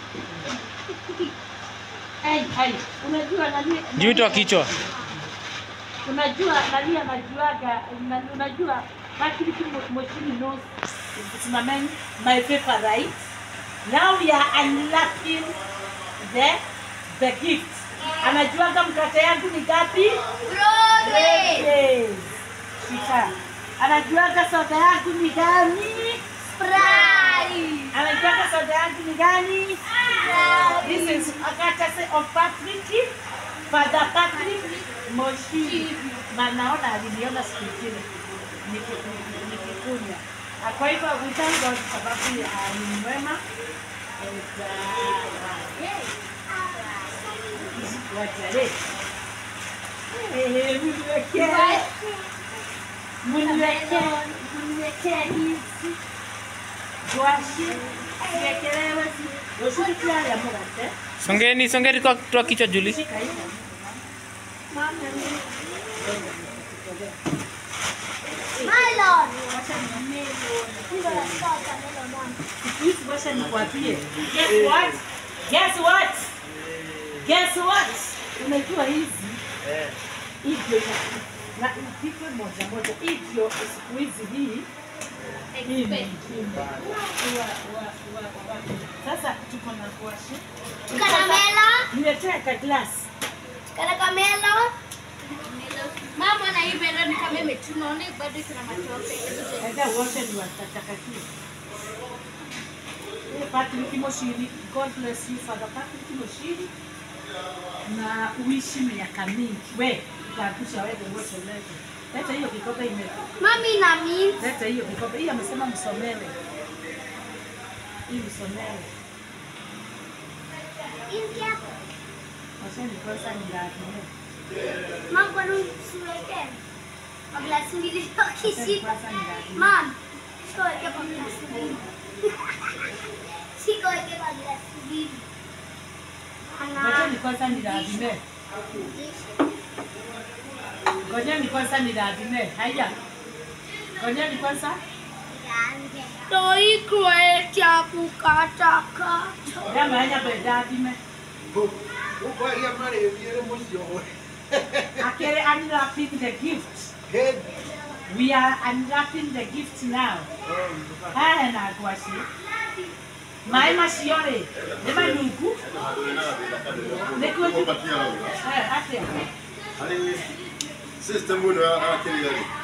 Ai, ai, unajua nani? Juu toa kichwa. Unajua nani anajuaga, na- unajua Patrick Mo- Moshiri knows it's my man, my paper, right? Now we are unlocking the the gift. Anajuaga mkate yangu ni gapi? Yes. Shika. Anajuaga soda yangu ni gani? Anajuaga soda yangu ni gani? This is Akatase of Patrick, Father Patrick Moshiri. Na naona aliniona siku ingine niki- niki- nikikunywa. Ah, Kwa hivyo we thank God sababu ah, ni mwema. And, ah, wacha, eh. Eh, mniwekee. Mniwekee. Mniwekee hizi. Gwashi. Siekelewe si- Ushiriki haya mugate. Songeni, songeni toa toa kichwa Julie. Shika hiyo. Mama, Please wacha nikwambie. Guess what? Guess what? Guess what? Unajua hizi hivyo na upike moja moja hivyo siku hizi hii hii ni mjimba. Wa- wa- wa- wa- Sasa tuko na kwashi. Niletee ka glass. Mama na hii bado ni kama imetuna, ona bado kuna matope. Enda wote ni watakatifu. Eh, Patrick Moshiri, God bless you Father Patrick Moshiri. Na uishi miaka mingi. We, utakusha wewe wote leo. Leta hiyo kikombe ime. Mami na mimi Leta hiyo kikombe. Hii amesema msomewe. Hii msomewe. Waseni kwanza ni lazima. Mam, kwa nini usiweke? Kwa glasi mbili Waseni ukishika. kwanza ni lazima. Mam, sikoweke kwa glasi mbili. Sikoweke kwa glasi mbili. Ana- Ngojeni kwanza ni lazima. Ngojeni kwanza ni lazima. Haya. Ngojeni kwanza. Toi kuetia kukataka. Nyama haya bedadime. Ukwaria marĩthire mũcio Akere unwrapping the gift. Hĩndĩ. We are unwrapping the gift now. Haya na ngwaci. Maĩ macio rĩ, nĩ manungu. Nĩkuo tu- Eh, atĩa? Harĩ system ĩno ya kĩrĩa rĩ